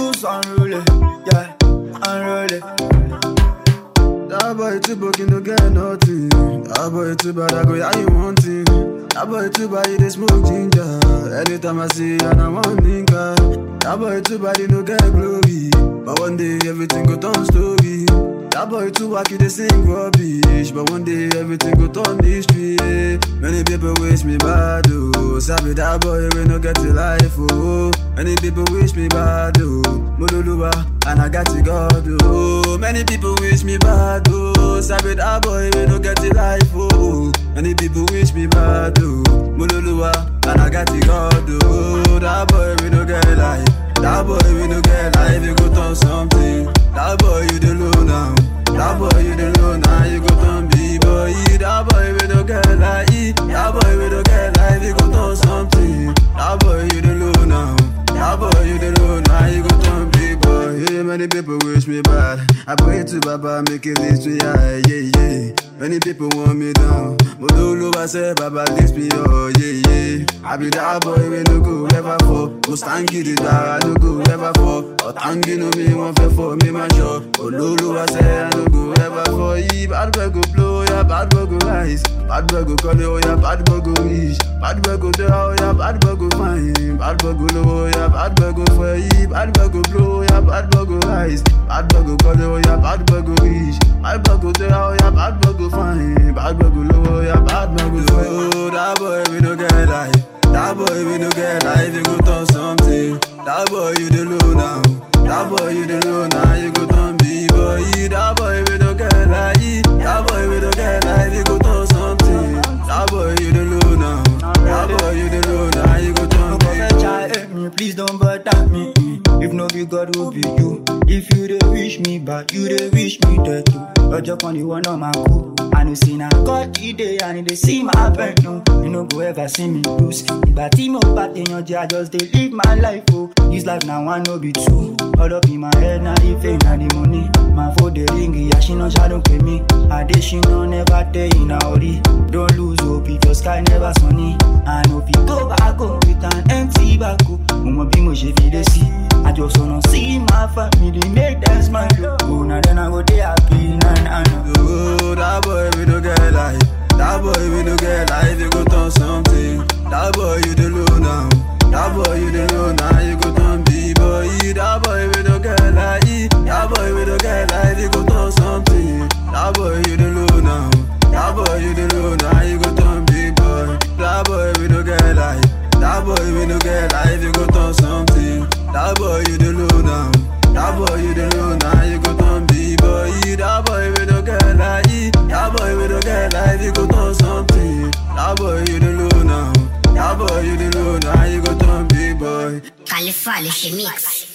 Juice unruly, yeah, unruly. That boy too broke, you no get nothing. That boy too bad, I go, how you want it? That boy too bad, you dey smoke ginger. Anytime I see you, and I want nigga. That boy too bad, you no get glory. But one day, everything go turn story. That boy too wack, you dey sing rubbish. But one day, everything go turn history. Yeah. Many people wish me bad, oh. Sabi that boy, we no get to life, oh. Many people wish me bad, oh. Mululuwa, and I got to God, oh. Many people wish me bad, oh. Sabi that boy, we no get to life, oh. Many people wish me bad, oh. Mululuwa, and I got to God, oh. That boy, we no get life. That boy, we no get life, you go turn something. That boy, you the low now. That boy, you the low now, you go turn B-boy. That boy, we no get life. That boy, we no get life, you go turn something. That boy, you the low now. That boy, you the low now, you go turn big boy. Yeah, many people wish me bad. I pray to Baba, make it this me high, yeah, yeah. Many people want me down. But all I say, Baba, lift me up, yeah, yeah. I be that boy, we no go ever fall. Most thank you, the I no go ever fall. But thank you, no me, one fair for me, my shop. But all I say, I no go ever fall. Yeah, bad boy go blow, yeah, bad boy go rise. Bad boy go call, oh, yeah, bad boy go reach. Bad boy go there, oh, yeah, bad boy go fine. Bad boy go low, yeah, bad boy go for yeah, bad boy go blow, yeah, bad boy go rise. Bad boy go call, oh, yeah, bad boy go reach. Bad boy go there, oh, yeah, bad boy go fine. Bad boy go low, yeah, bad boy go low. That boy we no get life. That boy we no get life. You go turn something. That boy you the low now. That boy you the low now. You go turn b-boy. That boy we no get life. That boy we no get life. You go turn something. That boy you the low now. That boy you the low now. You go turn No go fetch b-boy. I hate me, please don't bother me. If no be God, who be you? If you dey wish me bad, you dey wish me dead too. Ọjọ́ kan ni wọ́n náà máa kú. I know say na God e dey and e dey see my bed no. You no go ever see me lose. Ìgbà tí mo bá tèèyàn jẹ́, I just dey live my life o. This life na one no be two. All up in my head na the fame na the money. Màá fòde ríngì, àṣìná ṣáà ló pè mí. Adéṣínà never dey in a hurry. Don't lose hope if your sky never sunny. I no fit go back home with an empty back o. Mo mọ bí mo ṣe fi dé sí. Àjọsọ̀nà sí my family make them smile o. Oh, na then I go dey happy na na na. Oh, that boy we no get life. That boy we no get life. You go turn something. That boy you the low now. That boy you the low now. You go turn b-boy. That boy we no get life. That boy we no get life. You go turn something. That boy you the low now. That boy you the low now. You go turn big boy. That boy we no get life. That boy we no get life. You go turn something. That boy you the low now. That boy you the low now. You go turn b-boy. That boy we no get life. That boy we no get life. You go turn something. That boy you the low now. That boy you the low now. You go turn big boy. Fale, fale, remix.